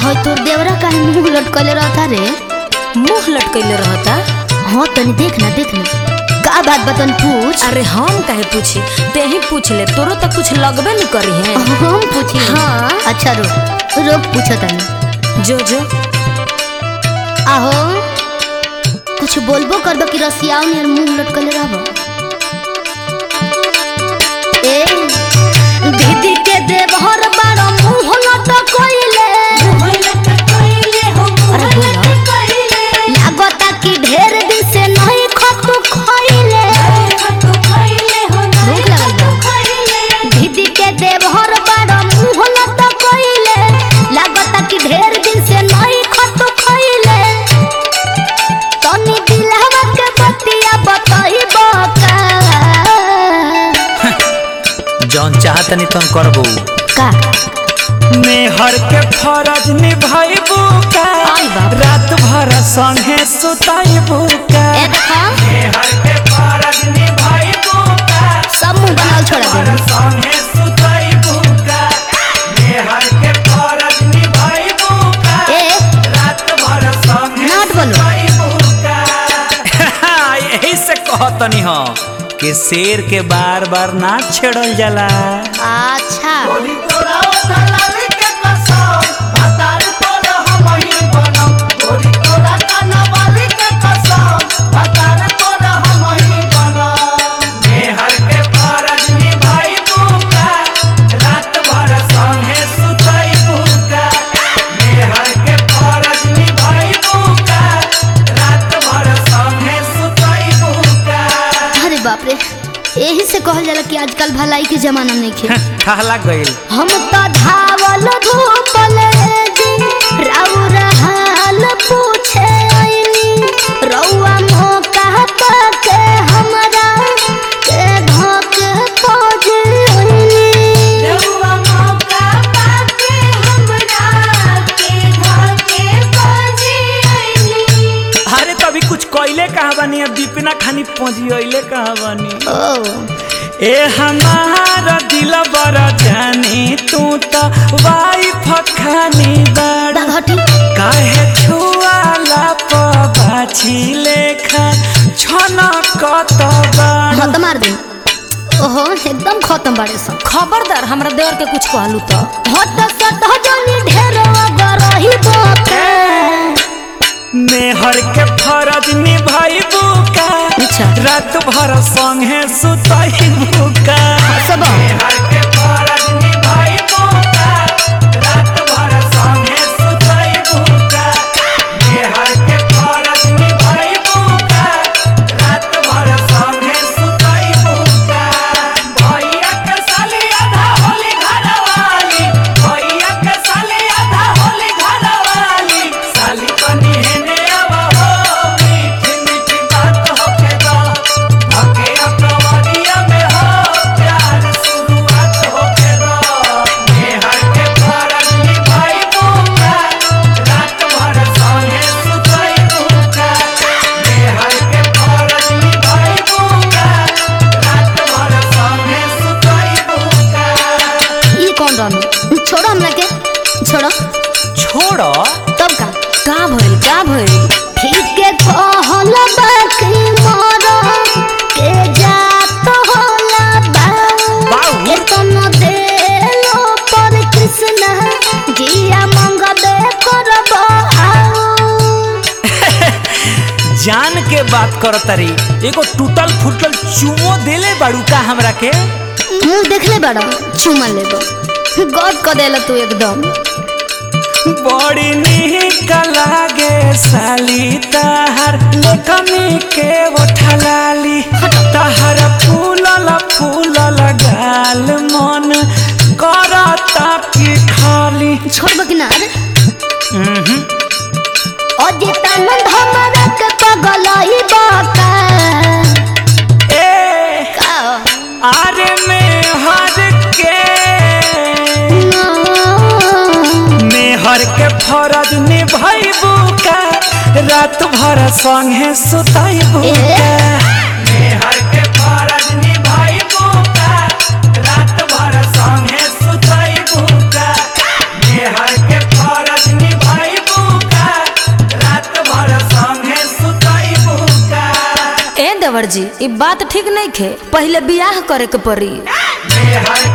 होय तोर देवरा काहे मुंह लटकले रहता रे मुंह लटकैले रहता हाँ तनी देख ना देख ना का बात बतन पूछ अरे हम काहे पूछी ते ही पूछ ले तोरो तो कुछ लगबे न करी है हम पूछी हाँ। अच्छा रुक रुक पूछो तनी जो जो आहो कुछ बोलबो करबो कि रसियाओ नियर मुंह लटकले रहबो ए दीदी के देवहर बारो मुंह लटकइले अरे बोला लागता कि ढेर दिन से नहीं खतु खइले भूख लगल बा दीदी के देवहर बारो मुंह लटकइले लागता कि ढेर दिन से नहीं खतु खइले तनी दिलहवा के बतिया बताइबो का जौन चाहतनी तन करबो का मेहर के फरज निभाइबू का आई बाप। रात भर संगे सुताइबू का ए देखा मेहर के फरज निभाइबू का सब मुंह बनाल छोड़ा दे संगे सुताइबू का मेहर के फरज निभाइबू का ए रात भर संगे नाट बोलो। सुताइबू का यही से कहतनी हो कि शेर के बार बार ना छेड़ल जाला अच्छा मेहर के फरज निभाइबू का रात भर संगे सुतइबू का मेहर के फरज निभाइबू का रात भर संगे सुतइबू का अरे बाप रे यही से कहल जाला कि आजकल भलाई के जमाना नहीं खे कहला गइल हम तो धावल धूपल जी राउर हाल पूछे आइनी रउआ मौका पाके हमरा के धोके खोज आइनी अरे तभी कुछ कइले कहा बानी अब दीपिना खानी पहुंचिले कहा बानी ओ ए हमारा दिल बड़ा जानी तू तो वाइफ खानी बड़ा बाघटी काहे छुआला पबाछी लेखा छना कत बाड़ हाँ तो मार दे ओहो एकदम खत्म बाड़े सब खबरदार हमरा देवर के कुछ कहलू तो हट सट जनी ढेर गरही बोके मेहर के फरज निभाइबू का अच्छा। रात भर संगे सुतइबू का सब मेहर के फरज निभाइबू का रात भर संगे सुतइबू का मेहर के फरज निभाइबू का रात भर संगे सुतइबू का भैया के साली आधा होली घरवाली भैया के साली आधा होली घरवाली साली बनी हेने अब हो मीठी मीठी बात होके दो भके अपनवरिया में हो प्यार शुरुआत होके दो मेहर के फरज निभाइबू का रात भर संगे सुतइबू का मेहर के फरज निभाइबू का रात भर संगे सुतइबू का ई कौन रहनु छोड़ो हमरा के छोड़ो छोड़ो तब का का भइल का भइल ठीक के कहल बाकी मोर के जात होला बा बाऊ। के तन देलो पर कृष्ण जिया मंगबे करब आओ जान के बात कर तरी एगो टूटल फूटल चुमो देले बाड़ू का हमरा के मुंह देखले बड़ा चुमा लेबो गद क देला तू एकदम बड़ी निक लागे साली ताहर लेकमी के ओठलाली ताहर फूलल फूलल गाल मन करता की खाली छोड़बो कि ना रे उहुं। अजितानंद हमरा के पगलई बाका ए का आरे में हर के मेहर के फरज निभाइबू का रात भर संगे सुताइबू ए। का मेहर के फरज निभाइबू का रात भर संगे सुताइबू का मेहर के फरज निभाइबू देवर जी ई बात ठीक नहीं खे पहले बियाह करे के पड़ी मेहर